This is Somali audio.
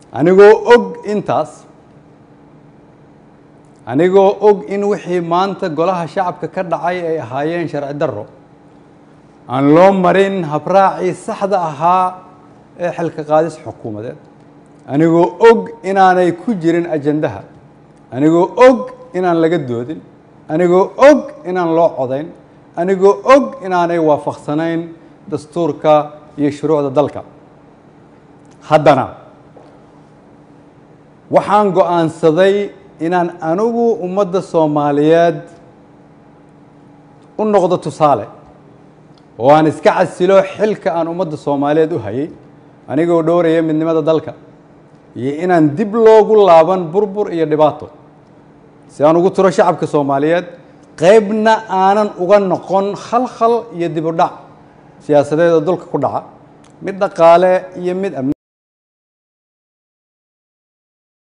anigoo og intaas anigoo og in wixii maanta golaha shacabka ka dhacay ay ahaayeen sharci darro aan loo marin habraacii saxda ahaa ee xilka qaadis xukuumadeed anigoo og inaanay ku jirin ajandaha anigoo og inaan laga doodin anigoo og inaan loo codayn anigoo og inaanay waafaqsanayn dastuurka iyo shuruucda dalka haddana waxaan go-aansaday inaan anigu ummadda soomaaliyeed u noqdo tusaale oo aan iska casilo xilka aan ummadda soomaaliyeed u hayay anigoo dhowraya midnimada dalka iyo inaan dib loogu laaban burbur iyo dhibaato si aan ugu turo shacabka soomaaliyeed qeybna aanan uga noqon khalkhal iyo dib u dhac siyaasadeed oo dulka ku dhaca mid dhaqaale iyo mid amni